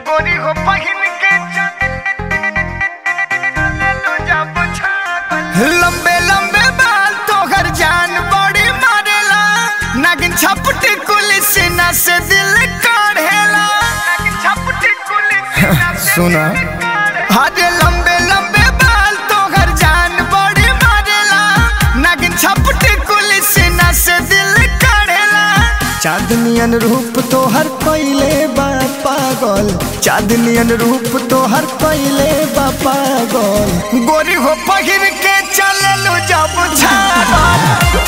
गोरी हो पहिन के चले जब छागल लंबे लंबे बाल तोहर जान बड़ी मारेला नागिन छपटी कुलिस ना से दिल काढ़ेला नागिन छपटी कुलिस ना से सुना। हरे लंबे लंबे बाल तोहर जान बड़ी मारेला नागिन छपटी कुलिस ना से दिल काढ़ेला चांदनियन रूप तोहर कैले बा पागल चांदनियन रूप तोहर कैले बा पागल गोरी हो पहिर के चललू जब छागल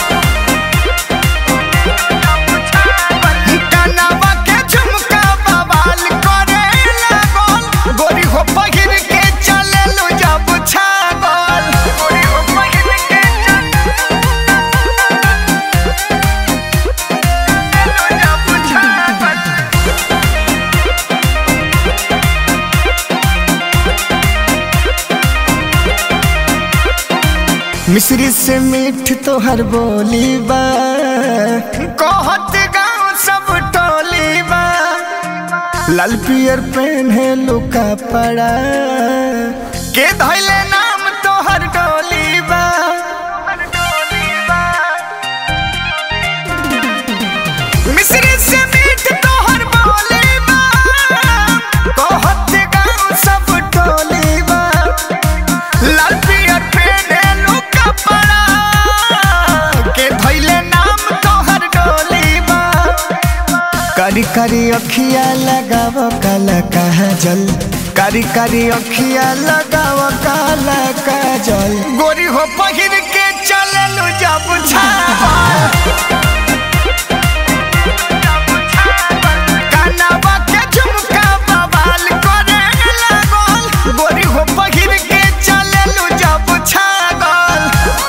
कनवा के झुमका बवाल करे लागल गोरी हो पहिर के चललू जब छागल गोरी हो पहिर के चललू जब छागल मिश्री से मीठ तोहर बोली बा कहत गाँव सब टोली बा लाल पियर पहने लुका पड़ा के धैले नाम तोहर डोली बा मिश्री से मीठ तोहर बोली बा कहत गाँव सब टोली बा लाल पियर पेने लुका पड़ा के धैले नाम तोहर डोली बा कारी कारी अखिया लगाव काला काजल कारी कारी अखिया लगाव काला काजल गोरी हो पहिर के चललू जब छागल कनवा के झुमका बवाल करे लागल गोरी हो पहिर के चललू जब छागल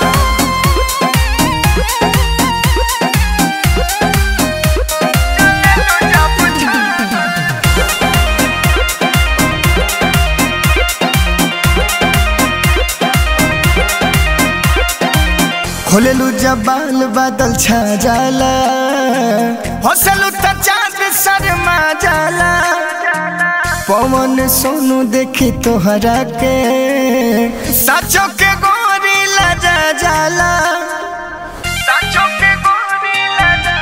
चललू जब छागल खोलेलू जब बाल बादल छा जाला हौसलू त चांद शर्मा जाला पवन सोनू देखी तोहरा के साचो के गोरी लजा जाला साचो के गोरी लजा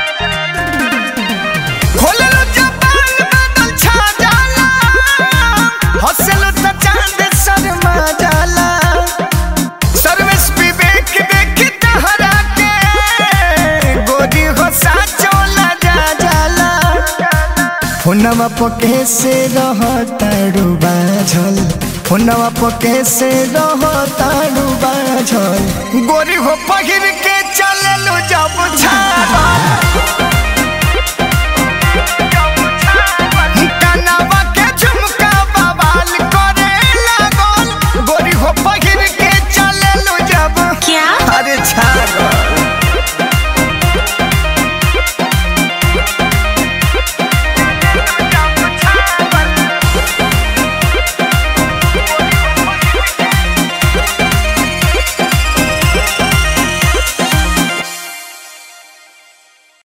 खोललो जबान बादल छा जाला हौसलो त चांद शर्मा जाला सर्विस विवेक देखी तहरा के गोरी हो साचो लजा जाला फोनवा पके से रह तारू बाझल फोनवा पके से रह तारू बाझल गोरी हो पहिर के चललू जब छागल कनवा के झुमका बवाल करे लागल गोरी हो पहिर